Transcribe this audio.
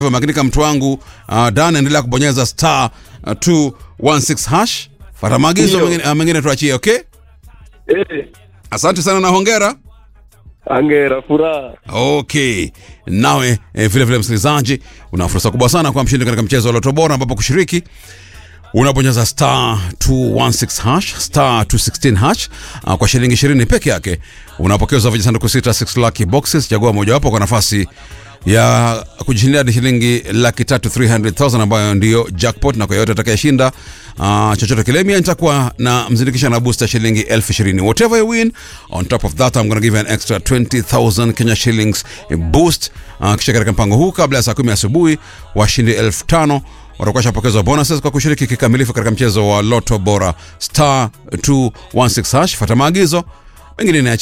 makinika mtu wangu uh, Dan, endelea kubonyeza star uh, 216 hash, fata maagizo Ndio. mengine, uh, mengine tuachie. Okay, Eh, asante sana na hongera. angera furaha. Okay, nawe eh, vile vile msikilizaji, una fursa kubwa sana kwa mshindi katika mchezo wa Loto Bora, ambapo kushiriki unabonyeza star 216 hash star 216 hash uh, kwa shilingi 20 peke yake unapokezwa vijisanduku sita 6 lucky boxes. Chagua mojawapo kwa nafasi ya kujishindia hadi shilingi laki tatu 300,000 ambayo ndiyo jackpot, na kwa yote atakayeshinda uh, chochote kile, mimi nitakuwa na mzindikisha na booster shilingi elfu ishirini. Whatever you win on top of that I'm gonna give you an extra 20,000 Kenya shillings boost. Uh, kisha katika mpango huu kabla ya saa kumi asubuhi washindi elfu tano watakuwa shapokezwa bonuses kwa kushiriki kikamilifu katika mchezo wa Loto Bora star 216 hash. Fata maagizo mengine ni